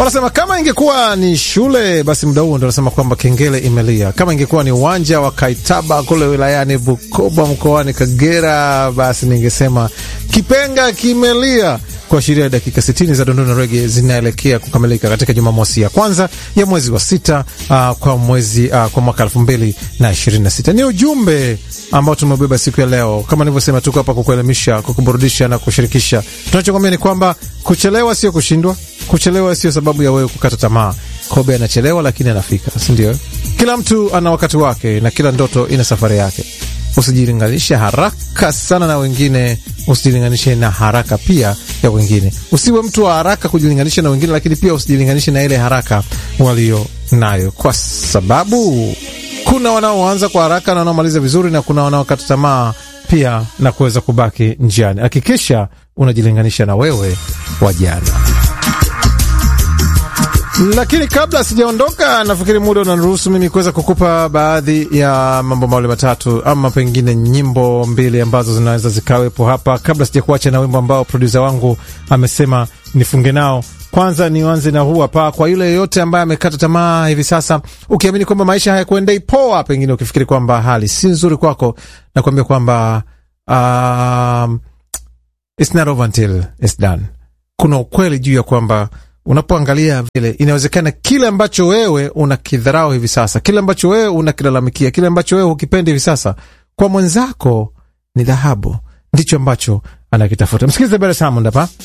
Wanasema kama ingekuwa ni shule basi muda huo ndo wanasema kwamba kengele imelia. Kama ingekuwa ni uwanja wa Kaitaba kule wilayani Bukoba mkoani Kagera, basi ningesema kipenga kimelia kuashiria dakika 60 za dondona rege zinaelekea kukamilika katika Jumamosi ya kwanza ya mwezi wa sita uh, kwa mwezi uh, kwa mwaka elfu mbili na ishirini na sita. Ni ujumbe ambao tumebeba siku ya leo. Kama nilivyosema, tuko hapa kukuelimisha, kukuburudisha na kushirikisha. Tunachokwambia ni kwamba kuchelewa sio kushindwa, kuchelewa sio sababu ya wewe kukata tamaa. Kobe anachelewa lakini anafika, si ndio? Kila mtu ana wakati wake na kila ndoto ina safari yake. Usijilinganishe haraka sana na wengine, usijilinganishe na haraka pia ya wengine. Usiwe mtu wa haraka kujilinganisha na wengine, lakini pia usijilinganishe na ile haraka walio nayo, kwa sababu kuna wanaoanza kwa haraka na wanaomaliza vizuri, na kuna wanaokata tamaa pia na kuweza kubaki njiani. Hakikisha unajilinganisha na wewe wa jana. Lakini kabla sijaondoka, nafikiri muda unaniruhusu mimi kuweza kukupa baadhi ya mambo mawili matatu, ama pengine nyimbo mbili ambazo zinaweza zikawepo hapa, kabla sijakuacha na wimbo ambao produsa wangu amesema nifunge nao. Kwanza nianze na huu hapa, kwa yule yeyote ambaye amekata tamaa hivi sasa, ukiamini kwamba maisha hayakuendei poa, pengine ukifikiri kwamba hali si nzuri kwako, nakuambia kwamba um, it's not over until it's done. Kuna ukweli juu ya kwamba unapoangalia vile inawezekana kile ambacho wewe unakidharau hivi sasa, kile ambacho wewe unakilalamikia, kile ambacho wewe hukipendi hivi sasa, kwa mwenzako ni dhahabu, ndicho ambacho anakitafuta. Msikilize Bare Samond hapa.